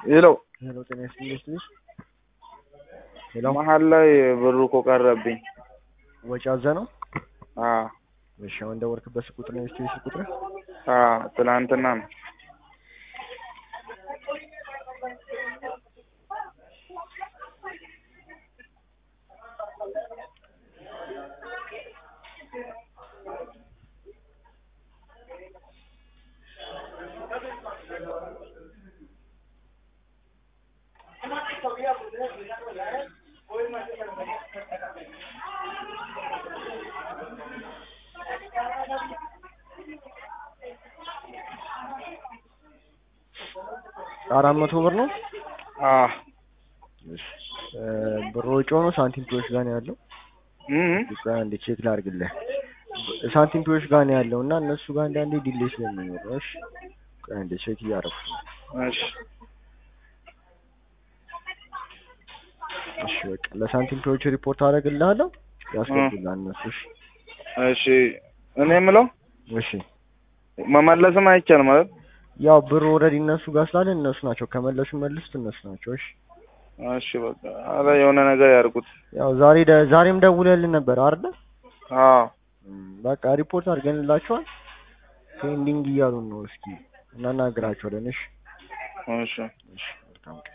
ሄሎ ሄሎ ጤና ይስጥልኝ ስትልሽ ሄሎ መሀል ላይ ብሩ እኮ ቀረብኝ። ወጪ አዘ ነው። አዎ እሺ አሁን እንደወርክበት ስልክ ቁጥር ነው የስቴሽ ቁጥር አዎ ትናንትና ነው። አራት መቶ ብር ነው። አዎ እሺ እ ብር ወጪ ሆኖ ሳንቲም ፒዎች ጋር ነው ያለው። እም ቆይ አንዴ ቼክ ላድርግልህ። ሳንቲም ፒዎች ጋር ነው ያለው እና እነሱ ጋር አንዳንዴ ዲሌይ ስለሚኖር ነው። እሺ ቆይ አንዴ ቼክ እያደረኩ ነው። እሺ እሺ በቃ ለሳንቲም ፒዎች ሪፖርት አደርግልሃለሁ ያስገቡልሃል እነሱ። እሺ እሺ እኔ የምለው እሺ መመለስም አይቻልም ማለት ያው ብር ኦልሬዲ እነሱ ጋር ስላለ እነሱ ናቸው ከመለሱ መልሱት እነሱ ናቸው። እሺ እሺ በቃ አረ የሆነ ነገር ያርጉት። ያው ዛሬ ደ- ዛሬም ደውለልን ነበር አይደል? አዎ እም፣ በቃ ሪፖርት አድርገንላቸዋል። ፔንዲንግ እያሉን ነው። እስኪ እናናግራቸዋለን። እሺ እሺ እሺ መልካም ቀን